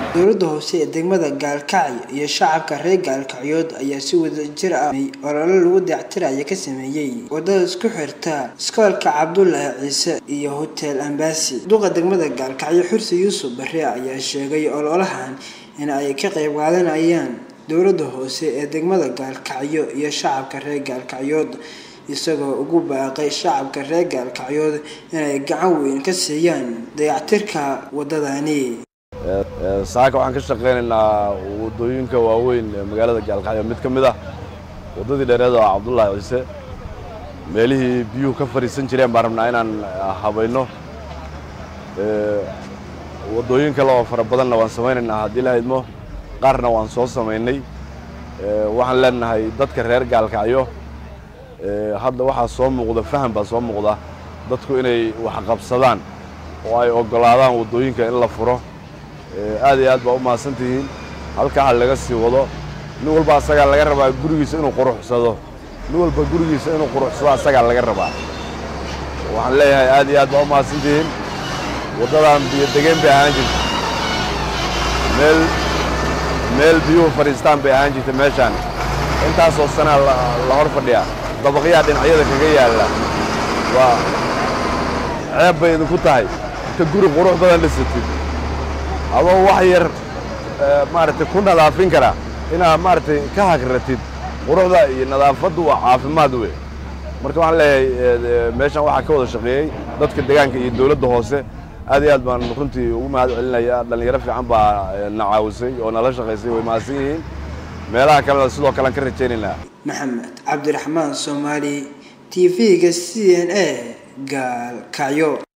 dowladda hoose ee degmada gaalkacyo iyo shacabka reer gaalkacyood ayaa si wadajir ah olole lagu dayactiraya ka sameeyey wadada isku xirta iskoolka cabdulaahi ciise iyo hotel ambasi duqa degmada gaalkacyo xursi yuusuf bare ayaa sheegay ololahan in ay ka qayb qaadanayaan dowladda hoose ee degmada gaalkacyo iyo shacabka reer gaalkacyood isagoo ugu baaqay shacabka reer gaalkacyood inay gacan weyn ka siiyaan dayactirka wadadani saaka waxaan ka shaqaynaynaa waddooyinka waaweyn ee magaalada gaalkacyo mid ka mid ah waddadii dheereed oo cabdullaahi ciise meelihii biyuhu ka fadhiisan jireen baan rabnaa inaan habayno waddooyin kale oo fara badanna waan samaynaynaa haddii la haydmo qaarna waan soo samaynay waxaan leenahay dadka reer gaalkacyo hadda waxaa soo muuqda faham baa soo muuqda dadku inay waxqabsadaan oo ay oggolaadaan waddooyinka in la furo aad iyo aad baa u mahadsan tihiin halkaa ha laga sii wado nin walba asagaa laga rabaa gurigiisa inuu quruxsado nin walba gurigiisa inuu quruxsado asagaa laga rabaa waxaan leeyahay aad iyo aad baa u mahadsan tihiin waddadan biyo degeen bay ahaan jirta meel meel biyuhu fadhiistaan bay ahaan jirta meeshaan intaasoo sanaa la hor fadhiyaa dabaqyaa dhinacyada kaga yaalla waa ceeb bay idinku tahay inta guri qurux badan dhisatid adoo wax yar maaragtay ku nadaafin kara inaad maaragtay ka hagratid quruxda iyo nadaafaddu waa caafimaad wey marka waxaan leeyahay meeshan waxaa ka wada shaqeeyey dadka deegaanka iyo dowladda hoose aad iyo aad baan runtii ugu mahad celinaya dhallinyaro fiican baa na caawisay oo nala shaqaysay way mahadsan yihiin meelaha kalena sidoo kalean ka rajaynaynaa maxamed cabdiraxmaan soomaali t v-ga c n a gaalkacyo